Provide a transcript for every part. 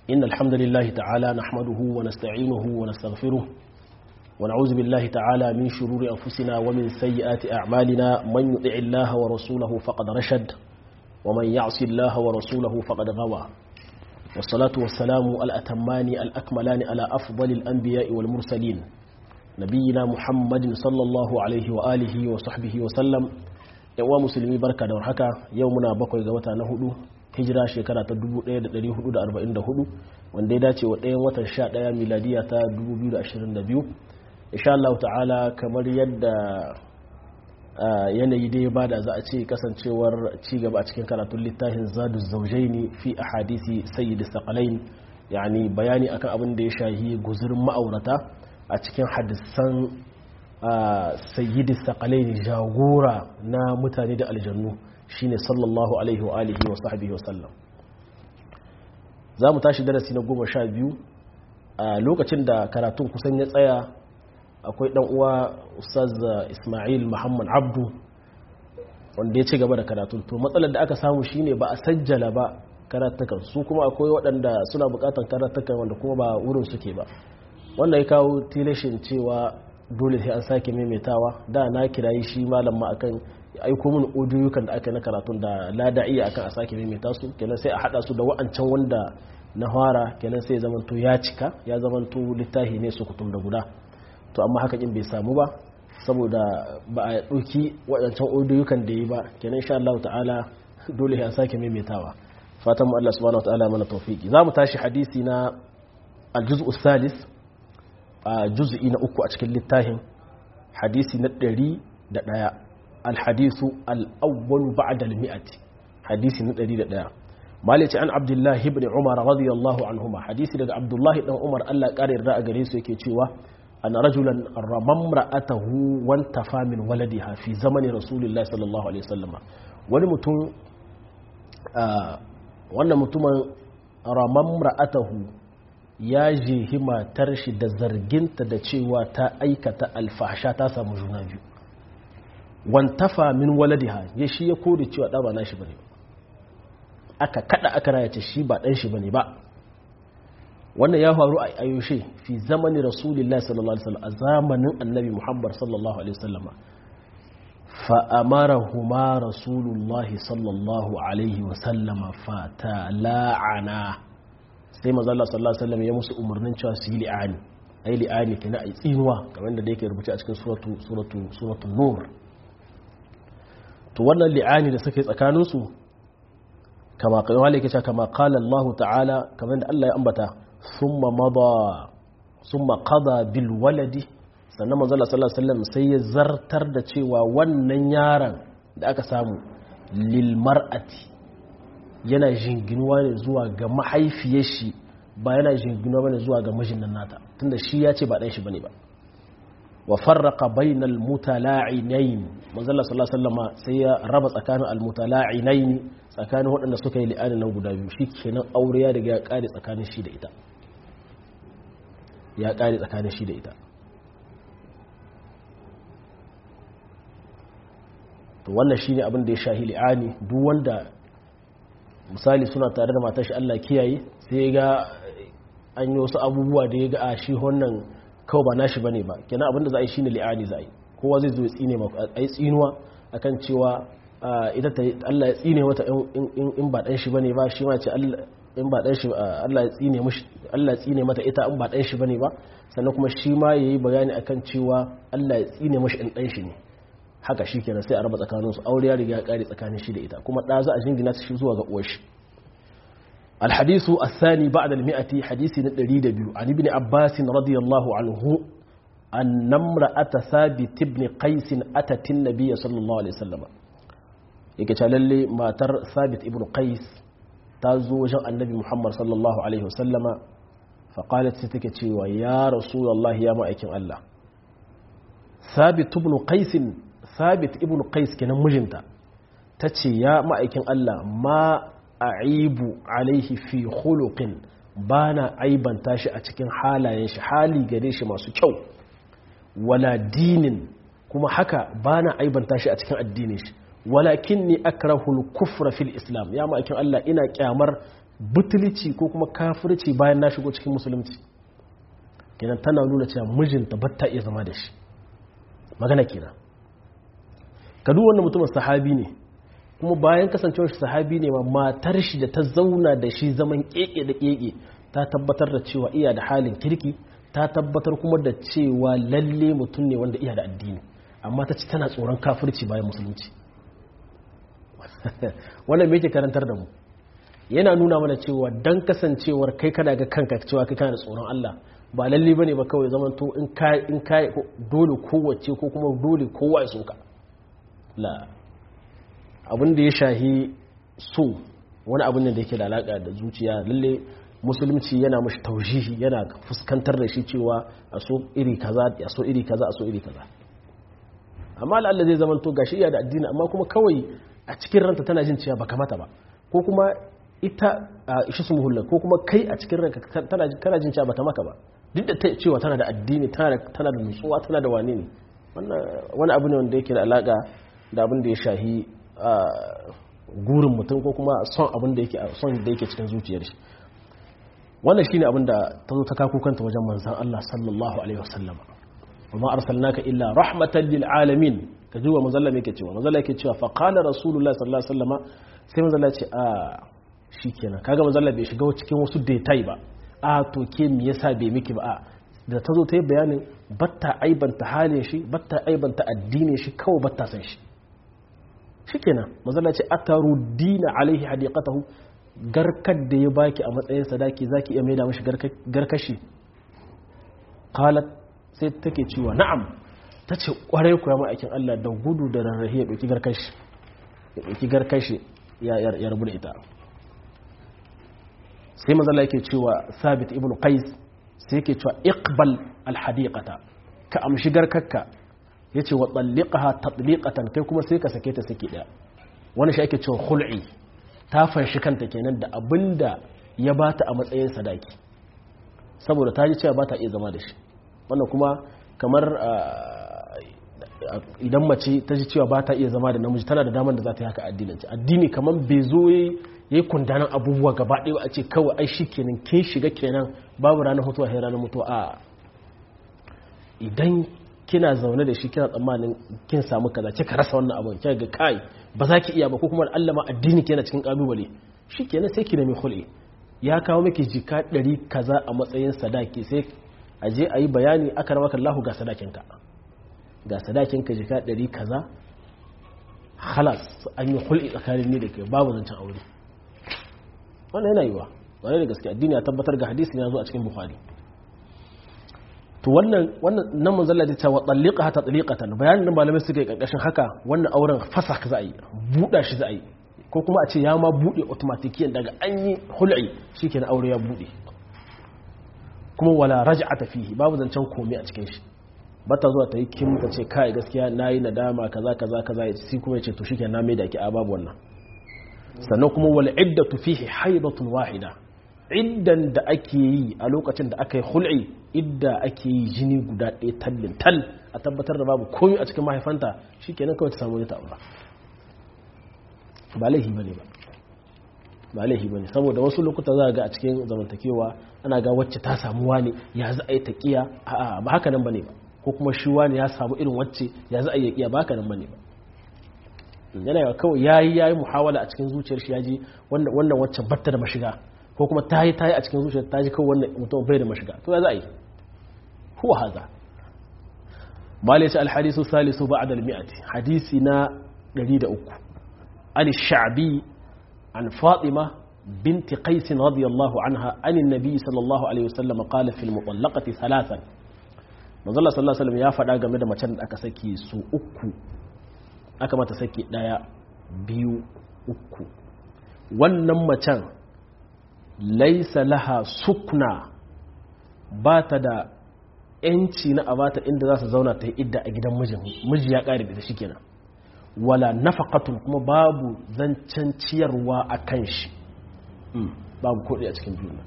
إن الحمد لله تعالى نحمده ونستعينه ونستغفره ونعوذ بالله تعالى من شرور أنفسنا ومن سيئات أعمالنا من يطع الله ورسوله فقد رشد ومن يعص الله ورسوله فقد غوى والصلاة والسلام الأتمان الأكملان على أفضل الأنبياء والمرسلين نبينا محمد صلى الله عليه وآله وصحبه وسلم yawa musulmi barka da warhaka yau muna bakwai ga wata na hudu hijira shekara ta 1444 wanda ya dace wa ɗayan watan 11 miladiya ta 2022 insha Allah ta'ala kamar yadda yanayi dai ba da za a ce kasancewar cigaba a cikin karatun littafin zadu zaujaini fi ahadisi sayyid saqalain yani bayani akan abin da ya shahi guzurin ma'aurata a cikin hadisan sayyidi saqalain jagora na mutane da aljannu shine sallallahu alaihi wa alihi wa sahbihi wa sallam za mu tashi darasi na goma sha biyu a lokacin da karatun kusan ya tsaya akwai dan uwa ustaz ismail muhammad abdu wanda ya ci gaba da karatun to matsalar da aka samu shine ba a sajjala ba karatukan su kuma akwai waɗanda suna buƙatar karatukan wanda kuma ba wurin suke ba wanda ya kawo tilashin cewa dole sai an sake maimaitawa da na kirayi shi malam ma akan aiko min odiyukan da aka na karatun da lada'i akan a sake maimaita su kenan sai a hada su da wa'ancan wanda na fara kenan sai ya zamanto ya cika ya zamanto littafi ne su kutum da guda to amma haka kin bai samu ba saboda ba a ɗauki waɗancan odiyukan da yi ba kenan insha Allah ta'ala dole a sake maimaitawa fatan mu Allah subhanahu wa ta'ala mana tawfiki za mu tashi hadisi na al-juz'u salis a juz'i na uku a cikin littafin hadisi na ɗari da ɗaya alhadisu al'awwalu ba'da al-mi'ati hadisi na ɗari da ɗaya malice an abdullahi ibn umar radiyallahu anhuma hadisi daga abdullahi dan umar Allah ƙara yarda a gare su yake cewa an rajulan ramam ra'atahu wan tafa min waladiha fi zamani rasulullahi sallallahu alaihi wasallam wani mutum wannan mutumin ramam ra'atahu ya jehi matar shi da zarginta da cewa ta aikata alfahsha ta samu juna biyu wantafa min waladiha ya shi ya kore cewa ɗa ba na shi bane aka kada aka raya ce shi ba ɗan shi bane ba wannan ya faru a ayoshe fi zamanin rasulullahi sallallahu alaihi wasallam a zamanin annabi muhammad sallallahu alaihi wasallam fa amarahuma rasulullahi sallallahu alaihi wasallam fa tala'ana sai manzo Allah sallallahu alaihi wasallam ya musu umarnin cewa su yi li'ani ai li'ani kenan ai tsinuwa kamar da yake rubuce a cikin suratu suratu suratul nur to wannan li'ani da suka yi tsakanin su kama kai wale yake cewa kama qala Allah ta'ala kamar da Allah ya ambata thumma mada thumma qada bil waladi sannan manzo Allah sallallahu alaihi wasallam sai ya zartar da cewa wannan yaron da aka samu lil mar'ati yana jinginuwa ne zuwa ga mahaifiyar shi ba yana jinginuwa bane zuwa ga mijin nan nata tunda shi ya ce ba dan shi bane ba wa farraqa bainal mutala'inain manzo Allah sallallahu alaihi wasallam sai ya raba tsakanin al mutala'inain tsakanin waɗanda suka yi li'ani nan guda biyu shikenan aure ya riga ya kare tsakanin shi da ita ya kare tsakanin shi da ita to wannan shine abin da ya shahi li'ani duk wanda misali suna tare da matashi Allah kiyaye sai ga an yi wasu abubuwa da ya ga a shi wannan kawai ba nashi bane ba kenan abinda za a yi shine li'ani za a yi kowa zai zo ya tsine maka a yi tsinuwa akan cewa ita ta Allah ya tsine mata in ba dan shi bane ba shi ma ce in ba dan shi Allah ya tsine mishi Allah ya tsine mata ita in ba dan shi bane ba sannan kuma shi ma yayi bayani akan cewa Allah ya tsine mishi in dan shi ne haka shi kenan sai a raba tsakaninsu aure ya riga ya kare tsakanin shi da ita kuma ɗa za a jingina shi zuwa ga uwar shi الحديث الثاني بعد المئة حديث ندريد عن ابن عباس رضي الله عنه أن امرأة ثابت بن قيس أتت النبي صلى الله عليه وسلم يكتلل ما تر ثابت ابن قيس تزوج النبي محمد صلى الله عليه وسلم فقالت ستكتي ويا رسول الله يا مأيكم الله ثابت ابن قيس ثابت ابن قيس كان مجنتا تتي يا مأيكم الله ما a'ibu alaihi fi khuluqin bana aibanta shi a cikin halayen shi hali gare shi masu kyau wala dinin kuma haka bana aibanta shi a cikin addinin shi walakinni akrahul kufra fil islam ya ma'aikin Allah ina kyamar butulci ko kuma kafirci bayan na shigo cikin musulunci kenan tana nuna cewa mijinta ba ta iya zama da shi magana kenan ka duk wannan mutumin sahabi ne kuma bayan kasancewar shi sahabi ne ma matar shi da ta zauna da shi zaman keke da keke ta tabbatar da cewa iya da halin kirki ta tabbatar kuma da cewa lalle mutum ne wanda iya da addini amma ta ci tana tsoron kafirci bayan musulunci wannan me yake karantar da mu yana nuna mana cewa dan kasancewar kai kana ga kanka cewa kai kana da tsoron Allah ba lalle bane ba kawai zaman to in kai in kai dole kowace ko kuma dole kowa ya soka la abin da ya shahi so wani abin da yake da alaka da zuciya lalle musulunci yana mashi taujihi yana fuskantar da shi cewa a so iri kaza a so iri kaza a so iri kaza amma Allah zai zaman to gashi iya da addini amma kuma kawai a cikin ranta tana jin cewa baka mata ba ko kuma ita a ishi su muhulla ko kuma kai a cikin ranka kana jin cewa bata maka ba duk da ta cewa tana da addini tana da nutsuwa tana da wane ne wani abu ne wanda yake da alaka da abin da ya shahi gurin mutum ko kuma son abin da yake son da yake cikin zuciyar shi wannan shine abin da ta zo ta kako kanta wajen manzon Allah sallallahu alaihi wasallam وما أرسلناك إلا رحمة للعالمين كجوا مزلا ميكي cewa مزلا yake cewa fa qala rasulullah sallallahu alaihi wasallam sai manzala ce a shikenan kaga manzala bai shiga cikin wasu detail ba a to ke me yasa bai miki ba a da tazo ta yi bayanin batta aibanta halin shi batta aibanta addinin shi kawai batta san shi shikenan manzala ce atarudina alaihi hadiqatahu garkar da ya baki a matsayin sadaki zaki iya maida mishi garkashi qalat sai take cewa na'am ta ce kwarai kuwa ma'aikin Allah da gudu da rarrahi ya ɗauki garkashi ya ɗauki garkashi ya rabu da ita sai mazala yake cewa sabit ibn qais sai yake cewa iqbal alhadiqata ka amshi garkarka yace wa talliqaha tatliqatan kai kuma sai ka sake ta saki daya wani shi ake cewa khul'i ta fanshi kanta kenan da abinda ya bata a matsayin sadaki saboda ta ji cewa ba ta iya zama da shi wannan kuma kamar idan mace ta ji cewa ba ta iya zama da namiji tana da damar da za ta yi haka addinanci addini kamar bai zo ya yi kundanan abubuwa gaba ɗaya a ce kawai ai shi kenan kin shiga kenan babu ranar mutuwa sai ranar mutuwa a idan kina zaune da shi kina tsammanin kin samu kaza kika rasa wannan abun kika ga kai ba za ki iya ba ko kuma Allah ma addini kenan cikin kalubale shi kenan sai ki nemi khul'i ya kawo miki jika ɗari kaza a matsayin sadaki sai a je a yi bayani aka ramaka Allah ga sadakinka ga sadakinka jika ɗari kaza halas an yi hulɗi tsakanin ni da ke babu zancen aure wannan yana yiwa wani da gaske addini ya tabbatar ga hadisi ya zo a cikin bukhari to wannan wannan nan mun zalla ta wa talliqa ta taliqatan bayanin da malamai suka yi karkashin haka wannan auren fasa za a yi buɗa shi za a yi ko kuma a ce ya ma buɗe automatikiyan daga an yi hul'i shikenan aure ya buɗe kuma wala raj'ata fihi babu zancen komai a cikin shi bata zuwa ta yi kim ta ce kai gaskiya nayi nadama kaza kaza kaza sai kuma yace to shikenan na mai da ki a babu wannan sannan kuma wal iddatu fihi haidatun wahida iddan da ake yi a lokacin da aka yi hul'i idda ake yi jini guda ɗaya tallin tal a tabbatar da babu komai a cikin mahaifanta shikenan kawai ta samu ta aura ba laifi bane ba ba laifi bane saboda wasu lokuta za ga a cikin zamantakewa ana ga wacce ta samu wani ya za a yi taƙiya a'a ba haka nan bane ba ko kuma shi wani ya samu irin wacce ya za a yi iya ba haka nan bane ba yana yawa kawai yayi yayi muhawala a cikin zuciyar shi yaji wannan wannan wacce batta da mashiga ko kuma tayi tayi a cikin zuciyar ta ji kawai wannan mutum bai da mashiga to ya za a yi huwa haza malai ce alhadisu salisu ba'da al-mi'ati hadisi na 103 an sha'bi عن فاطمة بنت قيس رضي الله عنها عن النبي صلى الله عليه وسلم قال في المطلقة ثلاثا manzo Allah sallallahu alaihi wasallam ya faɗa game da macen da aka saki su uku aka mata saki daya biyu uku wannan macen laisa laha sukna ba ta da yanci na abata inda za su zauna ta yi idda a gidan mijin miji ya ƙare da shi kenan wala nafaqatun kuma babu zancen ciyarwa a kan shi babu kodi a cikin biyu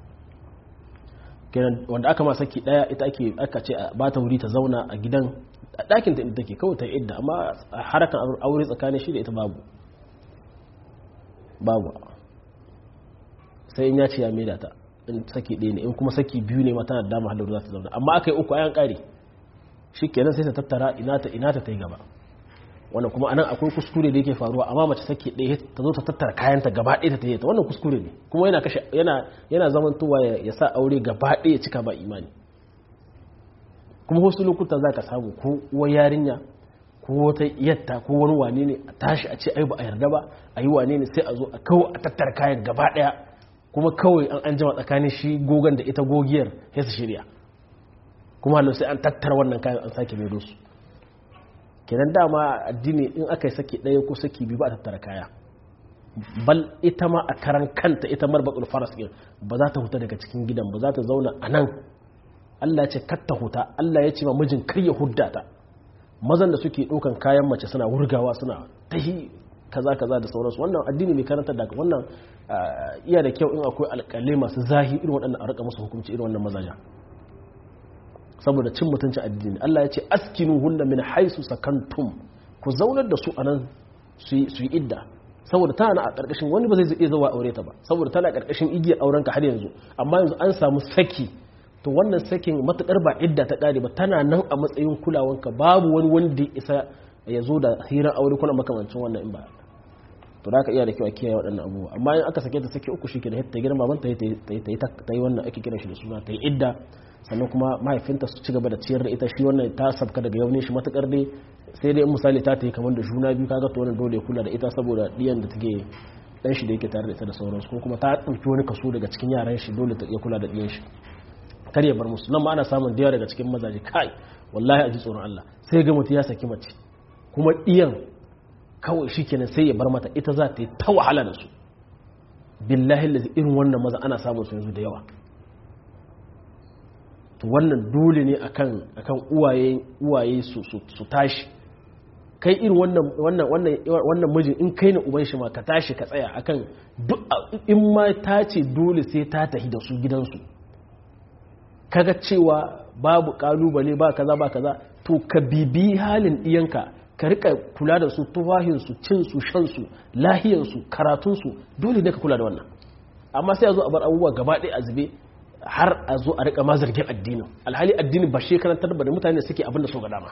kenan wanda aka ma saki daya ita ake aka ce ba ta wuri ta zauna a gidan a ɗakin ta take kawai ta idda amma a harakan aure tsakanin shi da ita babu babu sai in ya ce ya maida ta in saki ɗaya ne in kuma saki biyu ne mata da dama halar za ta zauna amma aka yi uku ayan ƙari shi kenan sai ta tattara ina ta ina ta ta yi gaba wannan kuma anan akwai kuskure da yake faruwa amma mace saki ɗaya ta zo ta tattara kayanta gaba ɗaya ta ta yi ta wannan kuskure ne kuma yana kashe yana yana zamantowa ya sa aure gaba ɗaya cika ba imani kuma wasu lokuta za ka samu ko uwar yarinya ko wata yatta ko wani wane ne a tashi a ce ai ba a yarda ba a yi wane ne sai a zo a kawo a tattara kayan gaba ɗaya kuma kawai an an jima tsakanin shi gogon da ita gogiyar ya su shirya kuma halin sai an tattara wannan kayan an sake maido su kenan dama addini in aka yi saki ɗaya ko saki biyu ba a tattara kaya bal ita ma a karan kanta ita marbakul faras ɗin ba za ta huta daga cikin gidan ba za ta zauna a nan Allah ya ce katta huta Allah ya ce ma mijin kar ya hudda ta mazan da suke ɗaukan kayan mace suna wurgawa suna tahi kaza kaza da sauransu wannan addini mai karantar da wannan iya da kyau in akwai alƙalai masu zahi irin waɗannan a rika musu hukunci irin wannan mazaja saboda cin mutuncin addini Allah ya ce askinu hunna min haisu sakantum ku zaunar da su anan su yi idda saboda tana na a ƙarƙashin wani ba zai iya zuwa aure ta ba saboda tana ƙarƙashin igiyar auren ka har yanzu amma yanzu an samu saki to wannan sakin matuƙar ba idda ta ƙare ba tana nan a matsayin kulawanka babu wani wanda ya isa ya zo da hirar aure kuna makamancin wannan in ba to da ka iya da kyau a kiyaye waɗannan abubuwa amma in aka sake ta sake uku shi ke da ta girma ban ta yi wannan ake kiran shi da suna ta yi idda sannan kuma mahaifinta su ci gaba da ciyar da ita shi wannan ta sabka daga yau ne shi matakar dai sai dai misali ta yi kamar da juna biyu kaga to wannan dole ya kula da ita saboda diyan da take dan shi da yake tare da ita da sauransu ko kuma ta ɗauki wani kaso daga cikin yaran shi dole ta iya kula da diyan shi kar ya bar musu nan ma ana samun da daga cikin mazaje kai wallahi a ji tsoron Allah sai ga mutum ya saki mace kuma diyan kawai shi kenan sai ya bar mata ita za ta yi ta wahala da su billahi lazi irin wannan maza ana samun su yanzu da yawa to wannan dole ne akan akan uwaye uwaye su su tashi kai irin wannan wannan wannan wannan mijin in kai ne uban shi ma ka tashi ka tsaya akan duk in ma ta ce dole sai ta tafi da su gidansu kaga cewa babu kalubale ba kaza ba kaza to ka bibi halin iyanka ka rika kula da su tuwahinsu cinsu shansu lahiyansu karatunsu dole ne ka kula da wannan amma sai a zo a bar abubuwa gaba ɗaya a zube har a zo a rika ma zargin addinin alhali addini ba shi karantar ba da mutane suke abin da so ga dama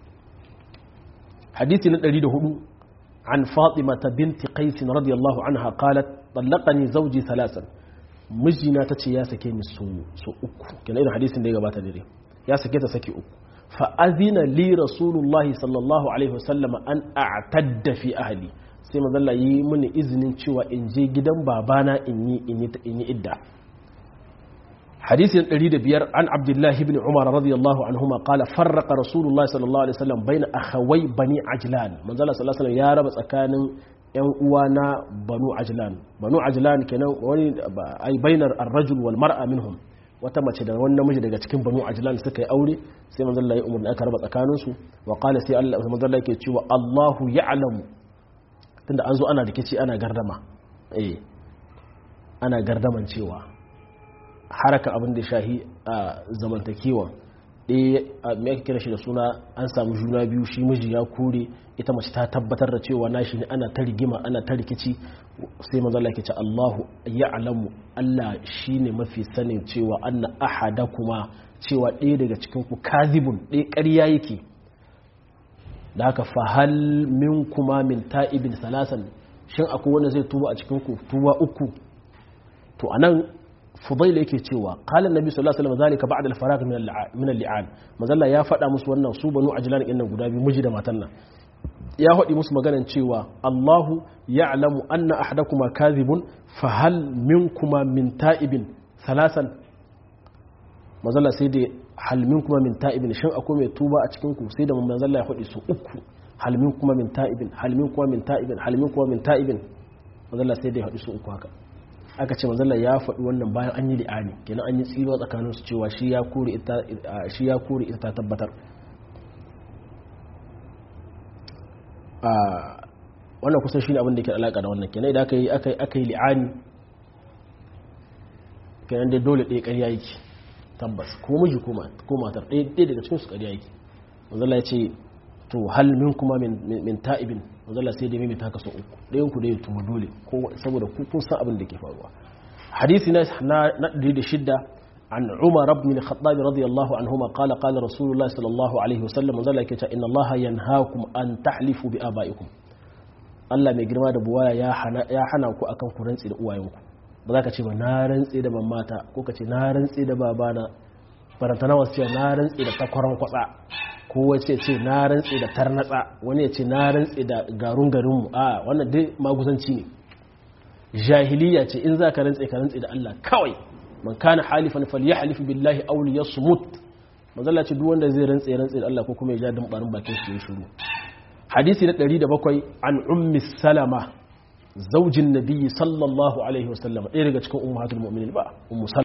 hadisi na 104 an fatima ta binti qais radiyallahu anha qalat طلقني زوجي ثلاثا mijina ta ce ya sake ni su uku kenan irin hadisin da ya gabata dare ya sake ta sake uku fa'azina li rasulullahi sallallahu alaihi wasallam an a'tadda fi ahli sai mazalla yi mini izinin cewa in je gidan babana in yi in yi idda hadisin 105 an abdullahi ibn umar radiyallahu anhuma qala farraqa rasulullahi sallallahu alaihi wasallam baina akhawai bani ajlan manzala sallallahu alaihi wasallam ya raba tsakanin yan uwa na banu ajlan banu ajlan kenan wani ai bainar ar-rajul wal mar'a minhum wata mace da wani namiji daga cikin banu ajlan suka yi aure sai manzon Allah ya umarni aka raba tsakanin su wa qala sai Allah manzon Allah yake cewa Allahu ya'lamu tunda an zo ana rikici ana gardama eh ana gardaman cewa haraka abin da shahi a zamantakewa ɗaya me ake kira shi da suna an samu juna biyu shi miji ya kore ita mace ta tabbatar da cewa nashi ne ana ta rigima ana ta rikici sai manzo Allah ke ce Allahu ya'lamu Allah shine mafi sanin cewa anna ahadakuma cewa ɗaya daga cikin ku kazibun ɗaya ƙarya yake da haka fa hal minkuma min ta'ibin salasan shin akwai wanda zai tuba a cikin ku tuba uku to anan fudaila yake cewa qala annabi sallallahu alaihi wasallam zalika ba'da al-faragh min al-li'an mazalla ya faɗa musu wannan su banu ajlan din nan guda biyu miji da matan nan ya faɗi musu maganan cewa Allahu ya'lamu anna ahadakuma kadhibun fa hal minkuma min ta'ibin salasan mazalla sai da hal minkuma min ta'ibin shin akwai mai tuba a cikin ku sai da mazalla ya faɗi su uku hal minkuma min ta'ibin hal minkuma min ta'ibin hal minkuma min ta'ibin mazalla sai da ya faɗi su uku haka aka ce manzala ya faɗi wannan bayan an yi li'ani kenan an yi tsiro tsakanin su cewa shi ya kore ita ta tabbatar wannan kusan shi ne abin da ke alaƙa da wannan kenan idan aka yi li'ani kenan dai dole ɗaya ƙarya yake tabbas ko miji ko matar ɗaya daga cikin su ƙarya yake manzala ya ce to hal min kuma min ta'ibin manzala sai dai mimita ka so uku ɗayan ku da ya tuma dole saboda kun san abin da ke faruwa hadisi na na da shidda عن عمر بن الخطاب رضي الله عنهما قال قال رسول الله صلى الله عليه وسلم ذلك إن الله ينهاكم أن تحلفوا بآبائكم Allah mai girma da buwaya ya hana ku akan ku rantsi da uwayenku ba za ka ce ba na rantsi da mamata ko ka ce na rantsi da babana farantana wasu ce na rantsi da takwaran kwatsa ko wace ce na rantsi da tarnatsa wani ya ce na rantsi da garun garinmu a wannan dai maguzanci ne jahiliya ce in za ka rantsi ka rantsi da Allah kawai man kana halifan falyahlif billahi aw liyasmut manzala ce duk wanda zai rantsi rantsi da Allah ko kuma ya ja dimbarin bakin shi ya shiru hadisi na 107 an ummi salama zaujin nabiyyi sallallahu alaihi wasallam ɗaya daga cikin ummatul mu'minin ba ummu